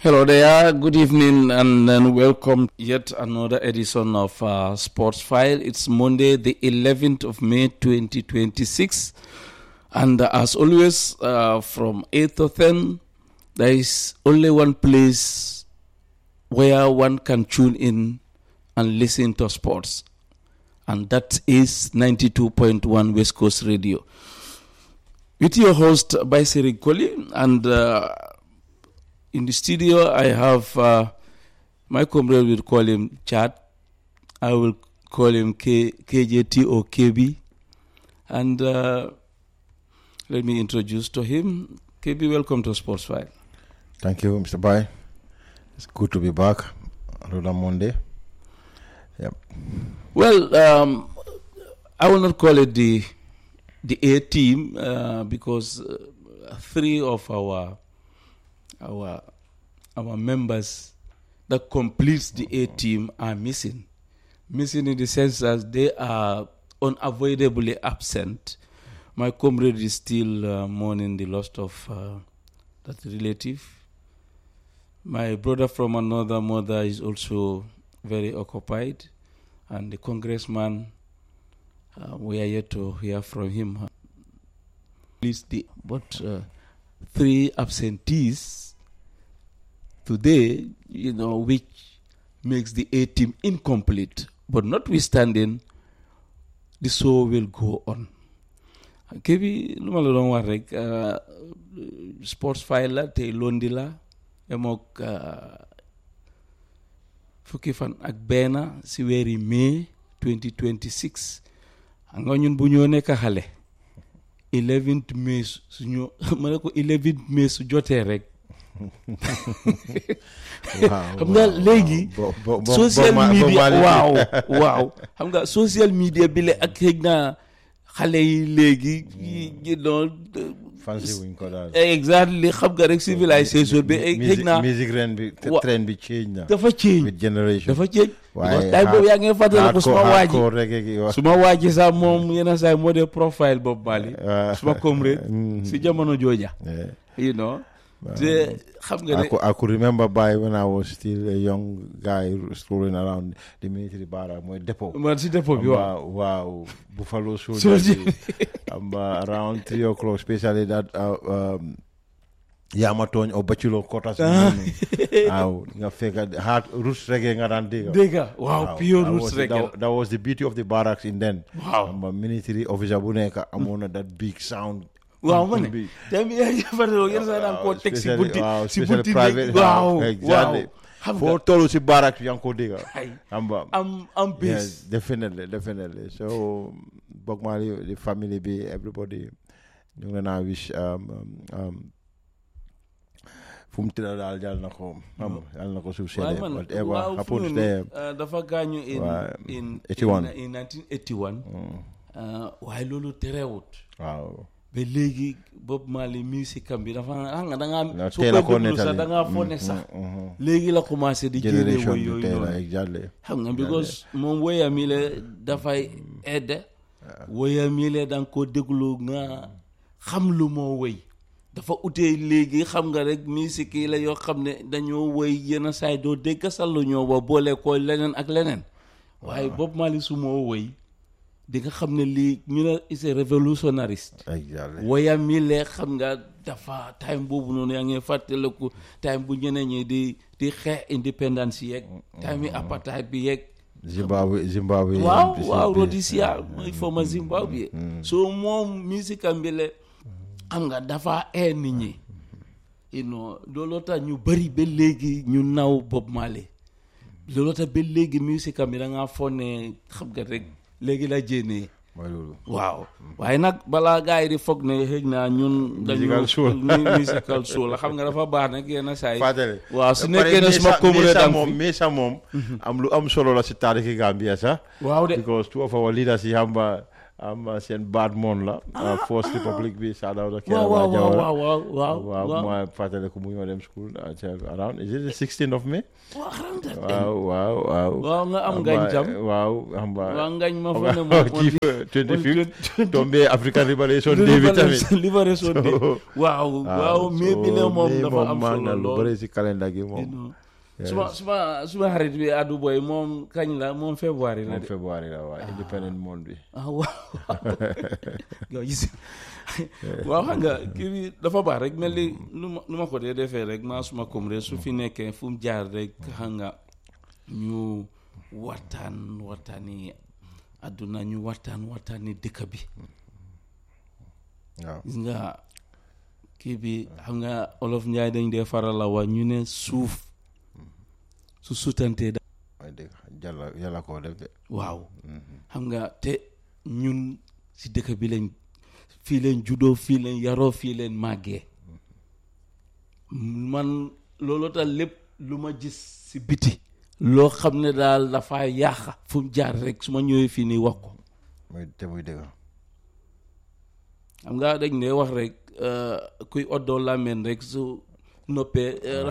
Hello there, good evening, and then welcome yet another edition of uh, Sports File. It's Monday, the 11th of May 2026, and uh, as always, uh, from 8 to 10, there is only one place where one can tune in and listen to sports, and that is 92.1 West Coast Radio. With your host, Baisiri Koli, and uh, in the studio, I have uh, my comrade will call him Chad. I will call him K- KJT or KB. And uh, let me introduce to him. KB, welcome to Sports File. Thank you, Mr. Bai. It's good to be back another Monday. Yep. Well, um, I will not call it the the A team uh, because uh, three of our our our members that completes the A team are missing. Missing in the sense that they are unavoidably absent. My comrade is still uh, mourning the loss of uh, that relative. My brother from another mother is also very occupied, and the congressman, uh, we are yet to hear from him. Please, the but uh, three absentees today, you know, which makes the A team incomplete. But notwithstanding, the show will go on. Kébi lu ma la doon wax rek sports file la tey londi la yemook fukki fan ak benn si weeri mai 2026 xam nga ñun bu ñoo nekk xale 11th mai suñu ma ne ko 11th mai su jotee rek xam nga léegi social media waaw waaw xam nga social media bi la ak xëy na xale yi léegi you know fancy wuñ ko daal. exactly xam nga rek civilisation bi xëy na musique ren bi wa- trend bi change na. dafa change with generation. dafa change waaye tay boobu yaa ngi fàttali ko suma waaji hardcore reggae gi wax. suma waaji sax moom yenn saa yi moo dee profile Bob Marley Ah. suma comrade si jamono jooja Yeah. you know te xam nga I ne could, I could remember by when I was still a young guy strolling around the military barrack, mooy depot. man si dépôt bi waaw Wow, wow, Buffalo Soldier. soldier. um, uh, around three o'clock, especially that uh, um, Yamaton or Bachelor quarters. Wow, nga fekk hard roots reggae nga daan dégg. dégg nga waaw pure that roots was, rek that, that was the beauty of the barracks in then. Wow. Um, a military officer bu nekk amoon na that big sound. waaw ma ne bi. tamit yaa ngi fàttali yenn saa yi daan koo Waaw, teg si especially- bunti waaw, si especially bunti private, bi waaw waaw, waaw exactly. xam foo nga tollu si barracks bi yaa ngi ko dégg. ay xam nga. am am bés Yes, definitely, definitely. So, Bob Marley, the family, be everybody, ñu ngi leen a wish um, um, um, fu mu tëdd daal yàlla na ko xam nga yàlla na ko suuf waaye seede man whatever waaw fu happens mu there. ne uh, dafa gaañu in Waaw, in 81. in 1981 Mm, uh, waaye loolu terewut waaw ba léegi Bob Marley musique am bi dafa xam nga da Na ngaa soo teel a koy ko déglu sax nettali. da ngaa foog ne Mm, sax mm, mhm. léegi la commencé di génne generation woy bi yooyu tey la noonu exactly xam nga because moom woyam yi la dafay aide woyam yi la da nga ko déglu nga xam lu moo woy dafa utee léegi xam nga rek musique yi la yoo xam ne dañoo woy yenn saay doo dégg sax lu ñoo wa boole ko leneen ak leneen waaye Bob Marley su moo woy di nga xam ne lii ñu ne is a revolutionariste exactly woyam yi lee xam nga dafa time boobu noonu yaa ngi fàttaliku time bu ñeneen ñi di di xeex indépendance yeeg time yi apartheid bi yeeg Zimbabwe Zimbabwe waaw MPC waaw bi. Rhodesia mooy former Zimbabwe so moom musique am bi le xam nga dafa ee nit ñi you know looloo tax ñu bëri ba léegi ñu naw Bob Marley looloo tax ba léegi musique am bi da ngaa foog ne xam nga rek léegi la jénnee mooy loolu waaw waaye nag balaa gars yi di foog ne xëy na ñun dañu Musical soul. mu- musical soul la xam nga dafa baax nag yenn saa yi Fadele waaw su Ba pare nekkee ne suma Mesa- comrade Mesa am moom fi Mesa moom am lu am solo la si taarixi Gambia sax waaw de because two of our leaders yi xam nga am seen baat moon la First Republic bi shout out ak waaw waaw waaw waaw waaw waaw waaw waaw ma fàttale ko mu ñoo dem school uh, ca- around is it the 16th of May waaw xaram def waaw waaw waaw waaw nga am ngañ tam waaw xam nga waaw ngañ ma fa ne moom chief 25 tombé African Liberation Day bi tamit Liberation Day waaw waaw mais bi la moom dafa am maa solo nga lu lool bëri si calendar gi you moom know. suma suma suma xarit bi Adu Boy moom kañ la moom février la moom de février la waaw independent month bi ah waaw waaw gis waaw xam nga kii bi dafa baax rek mel ni nu ma nu ma ko dee defee rek maa suma kom rek su fi nekkee fu mu jaar rek xam nga ñu waxtaan waxtaani àdduna ñu waxtaan waxtaani dëkk bi waaw gis nga kii bi xam nga olof njaay dañ dee faral la wax ñu ne suuf su sutantee da ay dëgg yàlla yàlla koo def de waaw xam nga te ñun si dëkk bi lañ fii leen juddoo fii leen yaroo fii leen màggee man loolu tax lépp lu ma gis si biti loo xam ne daal dafa yàq fu mu jaar rek su ma ñëwee fii nii wax ko muy te muy dëgg xam nga dañ ne wax rek euh, kuy oddoo làmmeen rek su noppee euh,